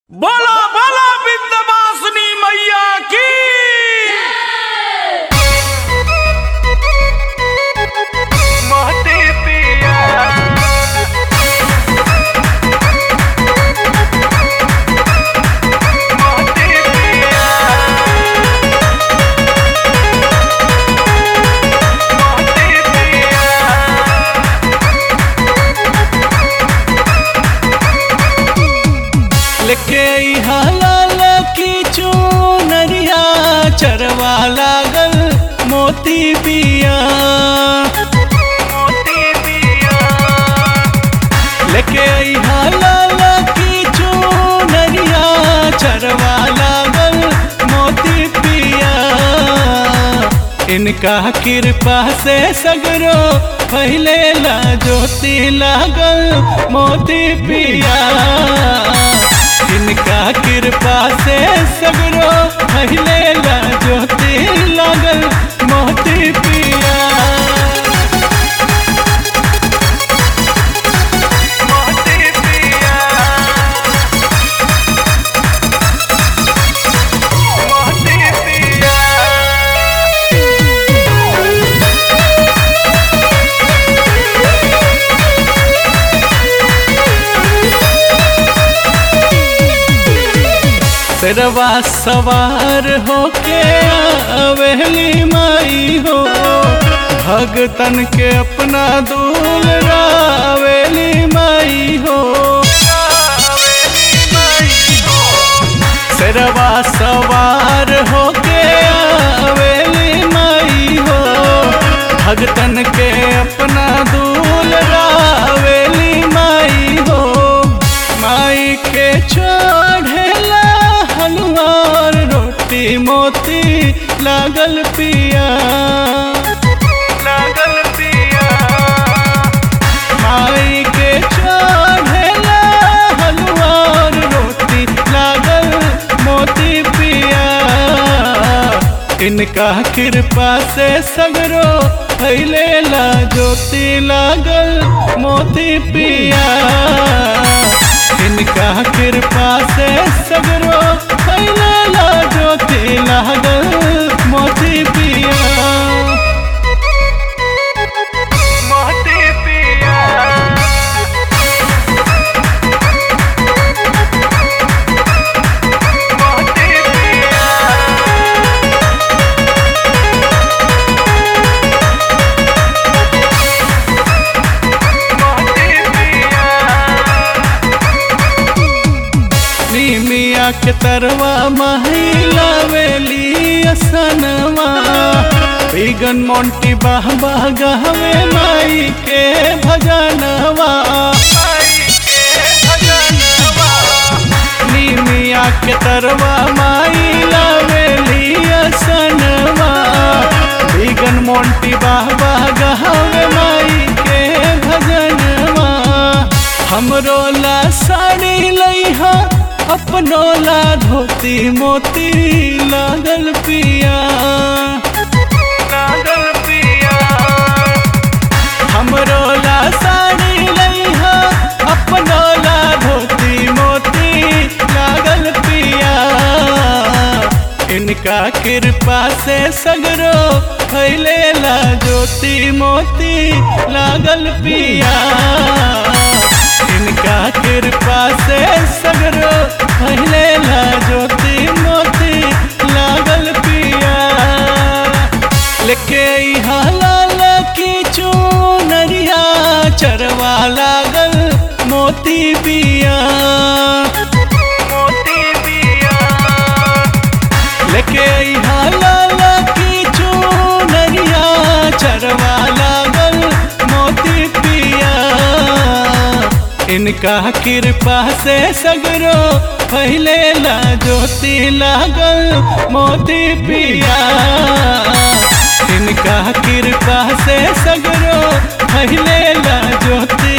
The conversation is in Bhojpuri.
बोलो बोलो विंध्यवासिनी मैया की मोती पिया मोती पिया मोती पिया लेके हालाल की चूनरिया चरवा लागल मोती बिया मोती पिया लेके हालाल की चूनरिया चरवा लागल मोती पिया इनका कृपा से सगरो पहले ला ज्योति लागल मोती पिया इनका कृपा से सगरो पहले ला ज्योति लागल मोती पिया मोती पिया मोती पिया सरवा सवार होके आवेली माई हो भगतन के अपना दूल रावेली माई हो सरवा सवार होके आवेली माई हो भगतन के अपना दूल रावेली माई हो माई के चढ़ेला हलवार रोटी मोती लागल पिया लागल पिया माई के चढ़ेला हलवार रोटी लागल मोती पिया इनका कृपा से सगरो फैले ला ज्योति लागल मोती पिया इनका कृपा से सगरो फैले ला ज्योति लागल मोती पिया मोती पिया मोती पिया मोती पिया नीमिया के तरवा महिला वेली असनवा बिगन मोंटी बाह बाह गहवे माई के भजनवा आई के भजनवा नीमिया के तरवा महिला वेली असनवा बिगन मोंटी बाह बाह गहवे माई के भजनवा हमरो ला साड़ी लइहा अपनो ला धोती मोती लागल पिया लागल पिया हमरो ला साड़ी लइहा अपनो ला धोती मोती लागल पिया इनका कृपा से सगरो फैले ला ज्योति मोती लागल पिया इनका कृपा से सगरो फैले ला ज्योति मोती लागल पिया लेके हालाल की चूनरिया चरवा लागल मोती बिया मोती पिया लेके हालाल की चूनरिया चरवा लागल मोती पिया इनका कृपा से सगरो पहले ला ज्योति लागल मोती पिया इनका कृपा से सगरो पहले ला ज्योति